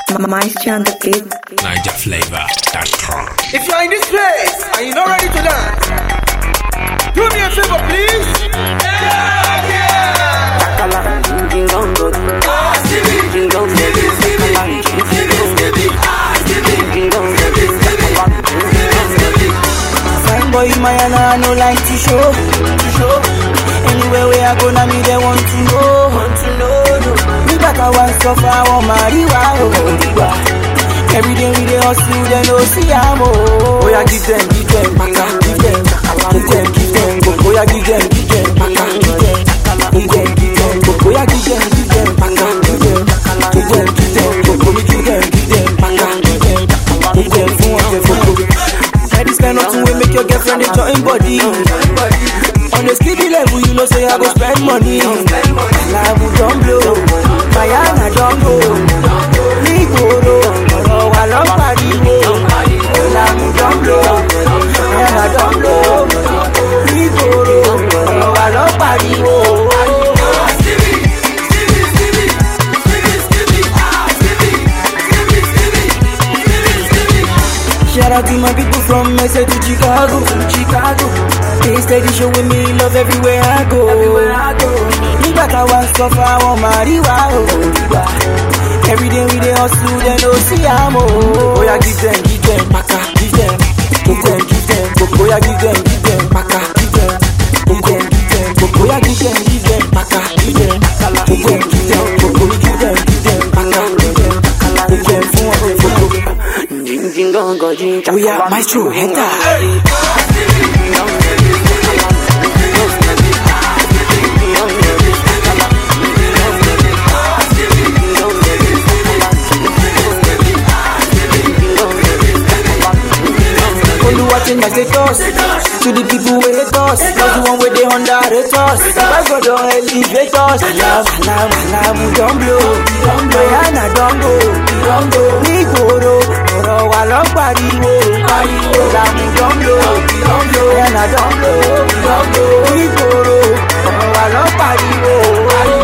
Maestro on the beat. NigerFlavor.com. If you're in this place and you're not ready to dance, do me a favor, please. Yeah, yeah. Fine boy, my and I no like to show, to show. Anywhere where I go, now me they want to know, want to know. No. Me back I want suffer, I want marijuana, oh, marijuana. Every day we dey hustle, they no see am oh. Oh yeah, give them, give them, maka, give them, give them, give them, go. Oh yeah, give them, give them, maka, give them, give them, give them, go. Oh yeah, give them, give them, maka, give them, give them, give them, go. Oh me give them, give them, maka, give them, give them, fún ọ̀tẹ̀ fòkò. Now this kind of thing will make your girlfriend dey join body. On a steady level, you know say I go spend money. Alamu don blow, Mayana don go. Nígboro, ọ̀rọ̀ wa lọ pariwo. Alamu don blow, Mayana don blow. Nígboro, ọ̀rọ̀ wa lọ pariwo. Shout out to my people from Mesa to Chicago, Chicago. They steady showing me love everywhere I go. Everywhere I go. Nígbà táwa ń suffer, àwọn màríwá o. Every day we dey hustle, dem no see am o. Oya give them, give them, maka, give them. Give them, give them, go. Oya give them, give them, maka, give them. Give them, give them, go. Oya give them, give them, maka, give them. Give them, give them, go. Oya give them, give them, maka, give them. Give them fún ọ̀tẹ̀ fòkò. Oya maestro, enter. Oluwa change my status To the people wey hate us Not the one wey dey underrate us Baba God don elevate us Alam, alam, alam, don blow Mayana don go Nígboro, ọ̀rọ̀ wa lọ pariwo Alamu don blow Mayana don blow Nígboro, ọ̀rọ̀ wa lọ pariwo